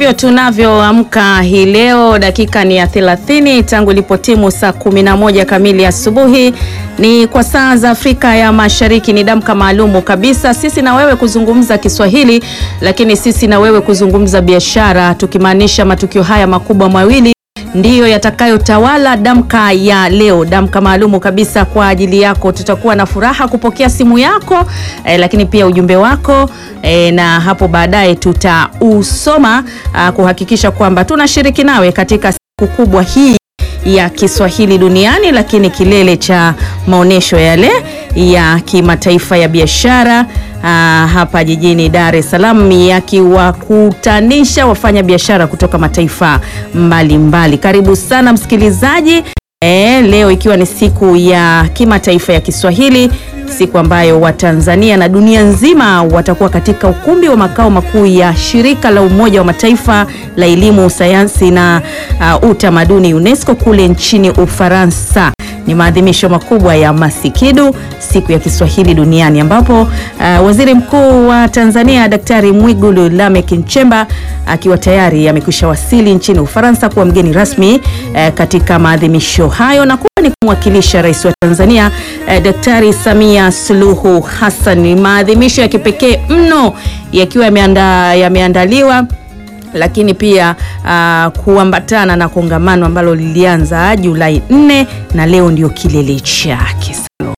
ndivyo tunavyoamka hii leo. Dakika ni ya 30 tangu ilipotimu saa 11 kamili asubuhi, ni kwa saa za Afrika ya Mashariki. Ni damka maalumu kabisa, sisi na wewe kuzungumza Kiswahili, lakini sisi na wewe kuzungumza biashara, tukimaanisha matukio haya makubwa mawili ndiyo yatakayotawala damka ya leo, damka maalumu kabisa kwa ajili yako. Tutakuwa na furaha kupokea simu yako eh, lakini pia ujumbe wako eh, na hapo baadaye tutausoma ah, kuhakikisha kwamba tunashiriki nawe katika siku kubwa hii ya Kiswahili duniani, lakini kilele cha maonyesho yale ya kimataifa ya biashara ah, hapa jijini Dar es Salaam yakiwakutanisha wafanya biashara kutoka mataifa mbalimbali mbali. Karibu sana msikilizaji. E, leo ikiwa ni siku ya kimataifa ya Kiswahili, siku ambayo Watanzania na dunia nzima watakuwa katika ukumbi wa makao makuu ya shirika la Umoja wa Mataifa la elimu, sayansi na uh, utamaduni UNESCO kule nchini Ufaransa. Ni maadhimisho makubwa ya Masikidu, siku ya Kiswahili duniani, ambapo uh, Waziri Mkuu wa Tanzania Daktari Mwigulu Lameck Nchemba akiwa tayari amekwisha wasili nchini Ufaransa kuwa mgeni rasmi uh, katika maadhimisho hayo na kuwa ni kumwakilisha Rais wa Tanzania uh, Daktari Samia Suluhu Hassan. Ni maadhimisho ya kipekee mno yakiwa yameanda, yameandaliwa lakini pia uh, kuambatana na kongamano ambalo lilianza Julai 4 na leo ndio kilele chake.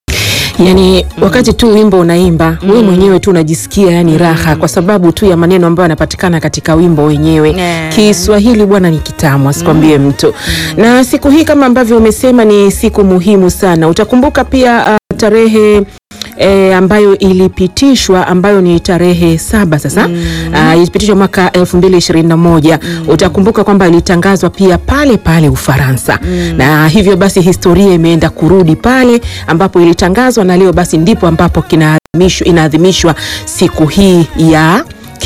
Yani wakati tu wimbo unaimba mm. wewe mwenyewe tu unajisikia yani raha kwa sababu tu ya maneno ambayo yanapatikana katika wimbo wenyewe Yeah. Kiswahili bwana ni kitamu asikwambie mtu na siku hii kama ambavyo umesema ni siku muhimu sana. Utakumbuka pia uh, tarehe E, ambayo ilipitishwa ambayo ni tarehe saba sasa uh, ilipitishwa mwaka 2021 utakumbuka kwamba ilitangazwa pia pale pale Ufaransa na hivyo basi historia imeenda kurudi pale ambapo ilitangazwa na leo basi ndipo ambapo kinaadhimishwa inaadhimishwa siku hii ya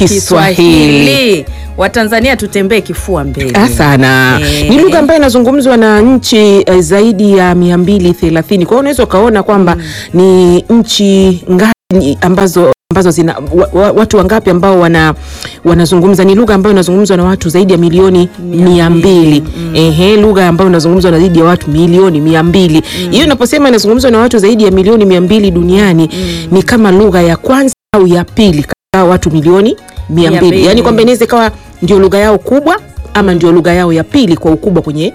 Kiswahili. Watanzania tutembee kifua mbele. Ah, sana Eh. ni lugha ambayo inazungumzwa na nchi eh, zaidi ya mia mbili thelathini. Kwa hiyo unaweza ukaona kwamba ni nchi ngapi ambazo ambazo zina wa, wa, watu wangapi ambao wana wanazungumza. Ni lugha ambayo inazungumzwa na watu zaidi ya milioni mia mbili. Ehe, lugha ambayo inazungumzwa na zaidi ya watu milioni mia mbili. Hiyo inaposema inazungumzwa na watu zaidi ya milioni mia mbili duniani ni kama lugha ya kwanza au ya pili katika watu milioni mia Mia mbili, mbili. yaani kwamba inaweza ikawa ndio lugha yao kubwa ama ndio lugha yao ya pili kwa ukubwa kwenye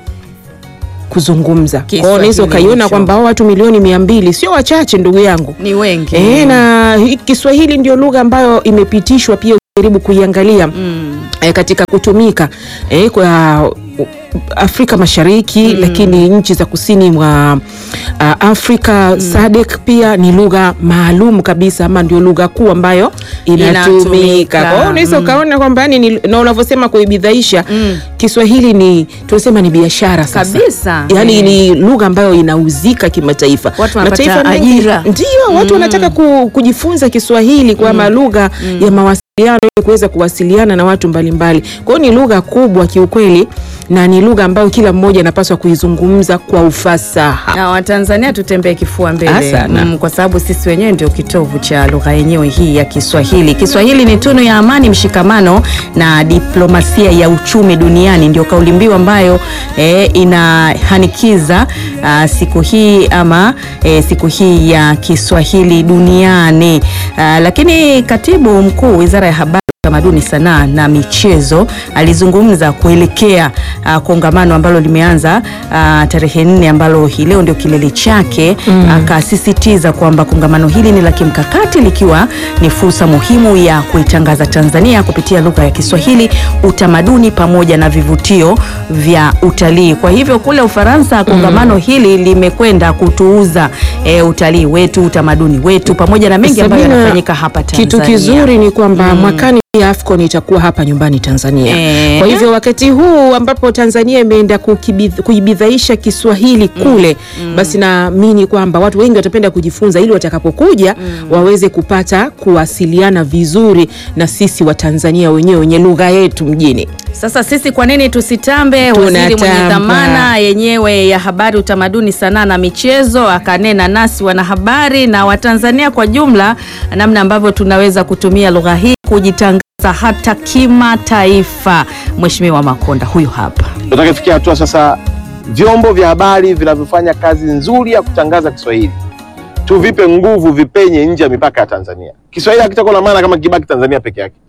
kuzungumza. Kwa hiyo unaweza Kiswahili ukaiona hicho. kwamba hao watu milioni mia mbili sio wachache, ndugu yangu. Ni wengi. E, na hii Kiswahili ndio lugha ambayo imepitishwa pia jaribu kuiangalia Mm. e, katika kutumika e, kwa uh, Afrika Mashariki lakini nchi za kusini mwa uh, Afrika SADC pia ni lugha maalum kabisa ama ndio lugha kuu ambayo Inatumika. inatumika. Kwa hiyo unaweza ukaona kwamba yani ni- na unavyosema kuibidhaisha Kiswahili ni tunasema ni biashara sasa. Kabisa. Yaani Eh. ni lugha ambayo inauzika kimataifa. Watu wanapata Mataifa mengi- ajira. Ndio, watu wanataka ku, kujifunza Kiswahili kwa lugha ya mawasiliano ili kuweza kuwasiliana na watu mbalimbali. Kwa hiyo ni lugha kubwa kiukweli na ni lugha ambayo kila mmoja anapaswa kuizungumza kwa ufasaha. Na Watanzania tutembee kifua mbele Ah, sana. mm, kwa sababu sisi wenyewe ndio kitovu cha lugha yenyewe hii ya Kiswahili. Kiswahili ni tunu ya amani, mshikamano na diplomasia ya uchumi duniani, ndio kauli mbiu ambayo eh, inahanikiza ah, siku hii ama eh, siku hii ya Kiswahili duniani. Ah, lakini katibu mkuu Wizara ya Habari Utamaduni, sanaa na michezo alizungumza kuelekea uh, kongamano ambalo limeanza uh, tarehe nne ambalo hii leo ndio kilele chake. Akasisitiza kwamba kongamano hili ni la kimkakati likiwa ni fursa muhimu ya kuitangaza Tanzania kupitia lugha ya Kiswahili, utamaduni pamoja na vivutio vya utalii. Kwa hivyo kule Ufaransa kongamano hili limekwenda kutuuza eh, utalii wetu, utamaduni wetu pamoja na mengi ambayo Sabina, yanafanyika hapa Tanzania. Kitu kizuri ni kwamba mwakani pia AFCON itakuwa hapa nyumbani Tanzania. Eh. Kwa hivyo wakati huu ambapo Tanzania imeenda kukibidh- kuibidhaisha Kiswahili kule, basi naamini kwamba watu wengi watapenda kujifunza ili watakapokuja waweze kupata kuwasiliana vizuri na sisi wa Tanzania wenyewe wenye lugha yetu mjini. Sasa sisi kwa nini tusitambe? Waziri mwenye Tunatamba. dhamana yenyewe ya habari, utamaduni, sanaa na michezo akanena nasi wanahabari na Watanzania kwa jumla, namna ambavyo tunaweza kutumia lugha hii kujitangaza hata kimataifa. Mheshimiwa Makonda huyu hapa. Tunataka kufikia hatua sasa, vyombo vya habari vinavyofanya kazi nzuri ya kutangaza Kiswahili tuvipe nguvu, vipenye nje ya mipaka ya Tanzania. Kiswahili hakitakuwa na maana kama kibaki Tanzania peke yake.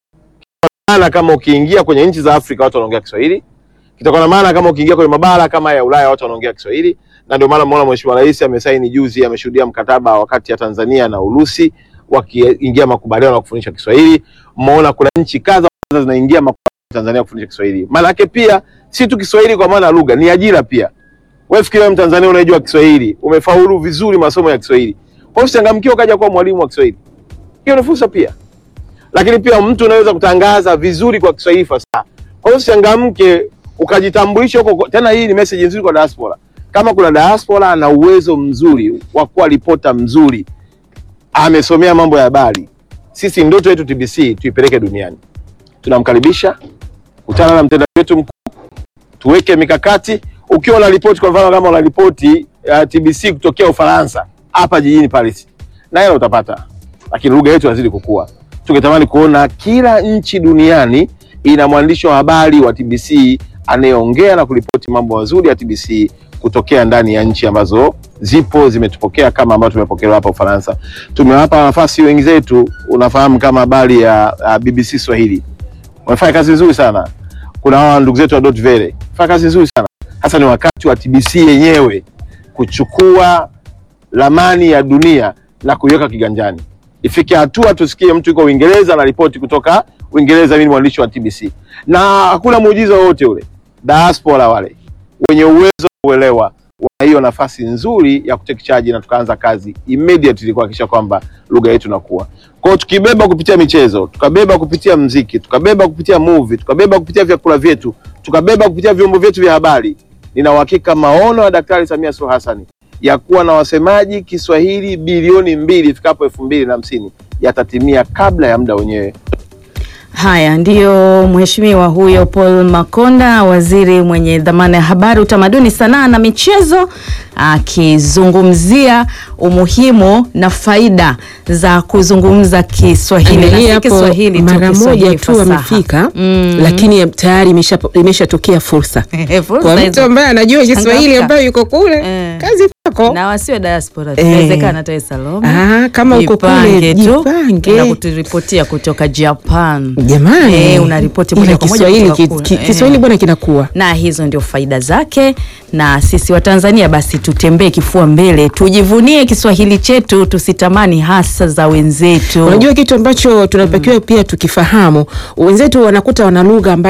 Maana kama ukiingia kwenye nchi za Afrika watu wanaongea Kiswahili, kitakuwa na maana kama ukiingia kwenye mabara kama ya Ulaya watu wanaongea Kiswahili, na ndio maana umeona Mheshimiwa Rais amesaini juzi, ameshuhudia mkataba wakati ya Tanzania na Urusi wakiingia makubaliano ya kufundisha Kiswahili. Mmeona kuna nchi kadha kadha zinaingia makubaliano ya Tanzania kufundisha Kiswahili. Maana yake pia si tu Kiswahili kwa maana ya lugha, ni ajira pia. Wewe fikiria Mtanzania unayejua Kiswahili, umefaulu vizuri masomo ya Kiswahili. Kwa hiyo usichangamkie ukaja kuwa mwalimu wa Kiswahili. Hiyo ni fursa pia. Lakini pia mtu unaweza kutangaza vizuri kwa Kiswahili fasaha. Kwa hiyo usichangamke ukajitambulisha huko. Tena hii ni message nzuri kwa diaspora. Kama kuna diaspora ana uwezo mzuri wa kuwa ripota mzuri, amesomea mambo ya habari, sisi ndoto yetu TBC tuipeleke duniani. Tunamkaribisha, kutana na mtendaji wetu mkuu, tuweke mikakati. Ukiwa una ripoti, kwa mfano kama una ripoti ya TBC kutokea Ufaransa hapa jijini Paris, na hela utapata, lakini lugha yetu inazidi kukua. Tungetamani kuona kila nchi duniani ina mwandishi wa habari wa TBC anayeongea na kuripoti mambo mazuri ya TBC kutokea ndani ya nchi ambazo zipo zimetupokea kama ambavyo tumepokelewa hapa Ufaransa. Tumewapa nafasi wengi zetu, unafahamu kama habari ya, ya BBC Swahili wamefanya kazi nzuri sana. Kuna hawa ndugu zetu wa Dot Vele fanya kazi nzuri sana. Hasa ni wakati wa TBC yenyewe kuchukua ramani ya dunia na kuiweka kiganjani. Ifike hatua tusikie mtu yuko Uingereza na ripoti kutoka Uingereza, mimi ni mwandishi wa TBC, na hakuna muujiza wowote ule. Diaspora wale wenye uwezo wa kuelewa wana hiyo nafasi nzuri ya kutake charge, na tukaanza kazi immediately kuhakikisha kwamba lugha yetu inakuwa. Kwa hiyo tukibeba kupitia michezo, tukabeba kupitia mziki, tukabeba kupitia movie, tukabeba kupitia vyakula vyetu, tukabeba kupitia vyombo vyetu vya habari, nina uhakika maono ya Daktari Samia Suluhu Hassan ya kuwa na wasemaji Kiswahili bilioni mbili ifikapo elfu mbili na hamsini yatatimia kabla ya muda wenyewe. Haya ndiyo mheshimiwa huyo Paul Makonda, waziri mwenye dhamana ya habari, utamaduni, sanaa na michezo, akizungumzia umuhimu na faida za kuzungumza Kiswahili na Angalia si hapo Kiswahili tu, mara Kiswahili moja tu fasaha. amefika, Mm. lakini tayari imesha- imeshatokea fursa Fursa kwa hizo. mtu ambaye anajua Kiswahili Changamka. ambayo yuko kule, Eh. kazi kwako. na wasiwe diaspora, Eh. inawezekana hata Salome Ah, kama uko Jipange kule tu jipange. na kuturipotia kutoka Japan. Jamani, Eh, unaripoti moja Ila kwa moja Kiswahili kutoka ki- kule. ki- Eh. Kiswahili bwana kinakuwa na hizo ndio faida zake, na sisi wa Tanzania basi tutembee kifua mbele, tujivunie Kiswahili chetu, tusitamani hasa za wenzetu. Unajua kitu ambacho tunatakiwa pia tukifahamu, wenzetu wanakuta wana lugha ambayo